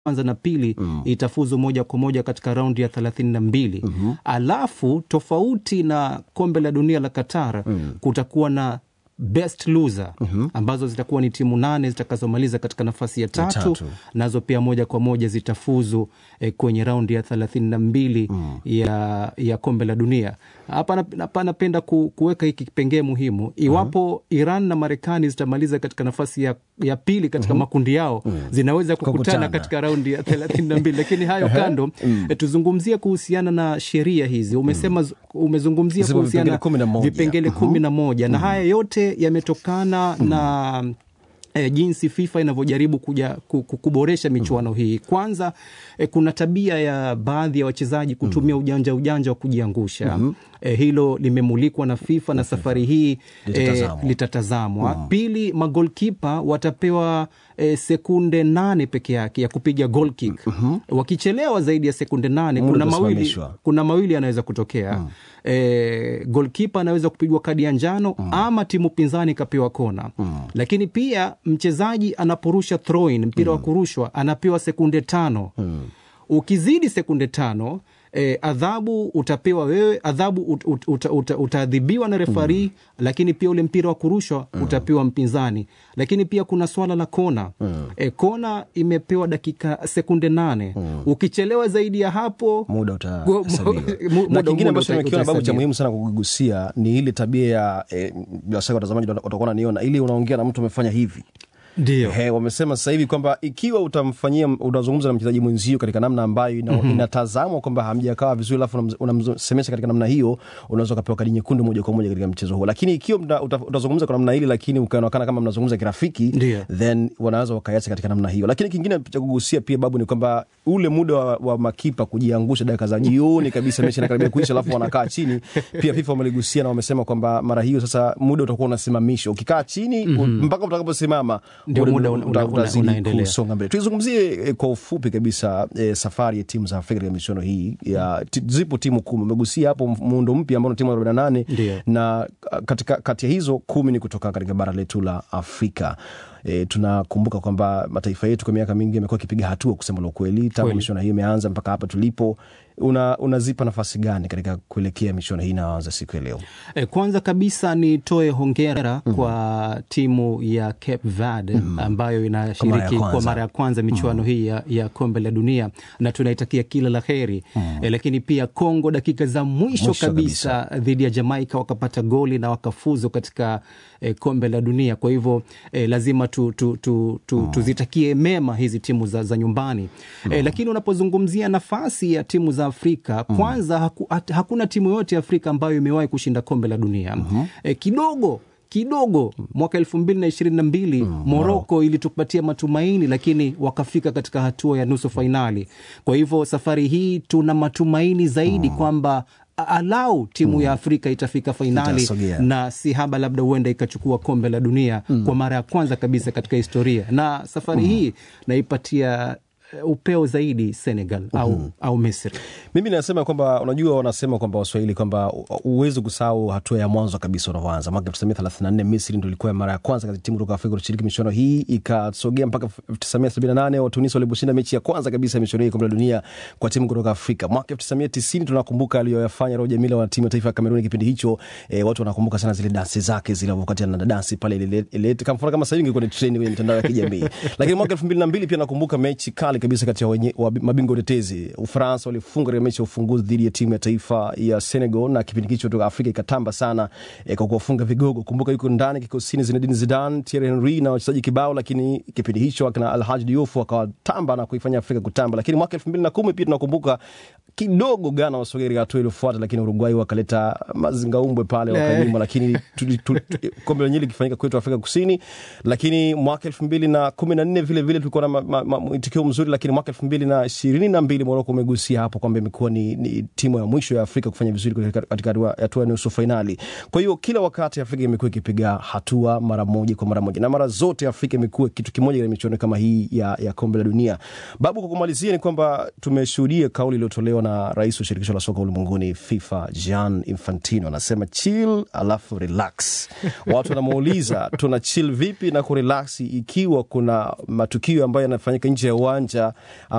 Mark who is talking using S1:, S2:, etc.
S1: kwanza na pili mm. itafuzu moja kwa moja katika raundi ya thelathini na mbili mm-hmm. alafu tofauti na kombe la dunia la Qatar mm. kutakuwa na best loser mm-hmm. ambazo zitakuwa ni timu nane zitakazomaliza katika nafasi ya tatu, ya tatu. nazo pia moja kwa moja zitafuzu eh, kwenye raundi ya thelathini na mbili mm. ya, ya kombe la dunia hapa hapa napenda ku, kuweka hiki kipengee muhimu iwapo mm-hmm. Iran na Marekani zitamaliza katika nafasi ya, ya pili katika mm-hmm. makundi yao mm-hmm. zinaweza kukutana, kukutana katika raundi ya thelathini na mbili lakini hayo kando mm. eh, tuzungumzie kuhusiana na sheria hizi umesema mm. umezungumzia kuhusiana vipengele kumi na moja na haya yote yametokana mm. na E, jinsi FIFA inavyojaribu kuja kuboresha michuano mm. hii. Kwanza e, kuna tabia ya baadhi ya wachezaji kutumia mm. ujanja ujanja wa kujiangusha mm-hmm. E, hilo limemulikwa na FIFA na safari hii litatazamwa, e, litatazamwa. Mm. Pili, magolkipa watapewa e, sekunde nane peke yake ya kupiga goal kick mm-hmm. Wakichelewa zaidi ya sekunde nane kuna mawili, kuna mawili yanaweza kutokea mm. E, golkipa anaweza kupigwa kadi ya njano mm. ama timu pinzani ikapewa kona mm. Lakini pia mchezaji anaporusha throw-in mpira mm. wa kurushwa anapewa sekunde tano mm. Ukizidi sekunde tano E, adhabu utapewa wewe, adhabu ut, ut, ut, ut, utaadhibiwa na refari mm. Lakini pia ule mpira wa kurushwa mm. utapewa mpinzani. Lakini pia kuna swala la kona mm. E, kona imepewa dakika sekunde nane mm. Ukichelewa zaidi ya hapo
S2: muda utahesabiwa. Na kingine ambacho nimekiona babu cha muhimu sana kugusia ni ile tabia ya e, bila shaka watazamaji watakuwa naniona, ili unaongea na mtu amefanya hivi
S1: ndio
S2: He, wamesema sasa hivi kwamba ikiwa utamfanyia unazungumza na mchezaji mwenzio katika namna ambayo ina, mm-hmm. inatazamwa kwamba hamjakawa vizuri, alafu unamsemesha katika namna hiyo, unaweza ukapewa kadi nyekundu moja kwa moja katika mchezo huo. Lakini ikiwa utazungumza kwa namna hili, lakini ukaonekana kama mnazungumza kirafiki, then wanaweza wakaiacha katika namna hiyo. Lakini kingine cha kugusia pia babu ni kwamba ule muda wa, wa makipa kujiangusha dakika za jioni kabisa, mechi inakaribia kuisha, alafu wanakaa chini. Pia FIFA wameligusia na wamesema kwamba mara hiyo sasa muda utakuwa unasimamishwa, ukikaa chini mm-hmm. mpaka utakaposimama
S1: ndio muda unaendelea
S2: kusonga mbele. Tuizungumzie eh, kwa ufupi kabisa eh, safari ya timu za Afrika katika michuano hii ya t, zipo timu kumi. Umegusia hapo muundo mpya ambao ni timu arobaini na nane na katika kati ya hizo kumi ni kutoka katika bara letu la Afrika. E, tunakumbuka kwamba mataifa yetu kwa miaka mingi yamekuwa akipiga hatua kusema la ukweli tangu michuano hii imeanza mpaka hapa tulipo. Una, unazipa nafasi gani katika kuelekea michuano hii inayoanza siku ya leo?
S1: E, kwanza kabisa nitoe hongera mm-hmm. kwa timu ya Cape Verde mm-hmm. ambayo inashiriki kwa mara ya kwanza michuano mm-hmm. hii ya, ya kombe la dunia na tunaitakia kila la heri mm-hmm. e, lakini pia Kongo dakika za mwisho, mwisho kabisa dhidi ya Jamaika wakapata goli na wakafuzu katika e, kombe la dunia. Kwa hivyo e, lazima tu, tu, tu, tu, mm. tuzitakie mema hizi timu za, za nyumbani mm. e, lakini unapozungumzia nafasi ya timu za Afrika mm. kwanza haku, hat, hakuna timu yoyote ya Afrika ambayo imewahi kushinda kombe la dunia mm-hmm. e, kidogo kidogo mwaka elfu mbili na ishirini na mbili mm, Moroko wow. ilitupatia matumaini, lakini wakafika katika hatua ya nusu fainali. Kwa hivyo safari hii tuna matumaini zaidi mm. kwamba alau timu mm. ya Afrika itafika fainali na si haba, labda huenda ikachukua kombe la dunia mm. kwa mara ya kwanza kabisa katika historia, na safari mm. hii naipatia upeo zaidi Senegal mm-hmm. au, au Misri.
S2: Mimi nasema kwamba unajua, wanasema kwamba Waswahili kwamba huwezi kusahau hatua ya mwanzo kabisa unavyoanza. Mwaka elfu tisa mia thelathini na nne Misri ndo ilikuwa mara ya kwanza kati timu kutoka Afrika kushiriki michuano hii, ikasogea mpaka elfu tisa mia sabini na nane Watunisia waliposhinda mechi ya kwanza kabisa ya michuano hii kombe la dunia kwa timu kutoka Afrika. Mwaka elfu tisa mia tisini tunakumbuka aliyoyafanya Roger Milla wa timu ya taifa ya Kameruni kipindi hicho. E, watu wanakumbuka sana zile dansi zake zile wakati ana dansi pale ile kama mfano kama sasa hivi ingekuwa ni trend kwenye mitandao ya kijamii. Lakini mwaka elfu mbili na mbili pia nakumbuka mechi kali kabisa kati ya wenye wa mabingwa tetezi Ufaransa walifunga katika mechi ya ufunguzi dhidi ya timu ya taifa ya Senegal, na kipindi hicho toka Afrika ikatamba sana e, kwa kuwafunga vigogo. Kumbuka yuko ndani kikosini Zinedine Zidane, Thierry Henry na wachezaji kibao, lakini kipindi hicho akina Alhaji Diouf akawatamba na kuifanya Afrika kutamba. Lakini mwaka elfu mbili na kumi pia tunakumbuka kidogo Ghana wasogea katika hatua iliyofuata, lakini Uruguay wakaleta mazingaumbwe pale wakanyuma, lakini kombe lenyewe likifanyika kwetu Afrika Kusini. Lakini mwaka elfu mbili na kumi na nne vile vile tulikuwa na mwitikio mzuri, lakini mwaka elfu mbili na ishirini na mbili Moroko umegusia hapo kwamba imekuwa ni, ni timu ya mwisho ya Afrika kufanya vizuri katika hatua ya nusu fainali. Kwa hiyo kila wakati Afrika imekuwa ikipiga hatua mara moja kwa mara moja, na mara zote Afrika imekuwa kitu kimoja katika michuano kama hii ya, ya kombe la dunia. Babu, kwa kumalizia ni kwamba tumeshuhudia kauli iliyotolewa na rais wa shirikisho la soka ulimwenguni FIFA Gian Infantino, anasema chill alafu relax. Watu wanamuuliza tuna chill vipi na kurelax ikiwa kuna matukio ambayo yanafanyika nje ya uwanja uwanja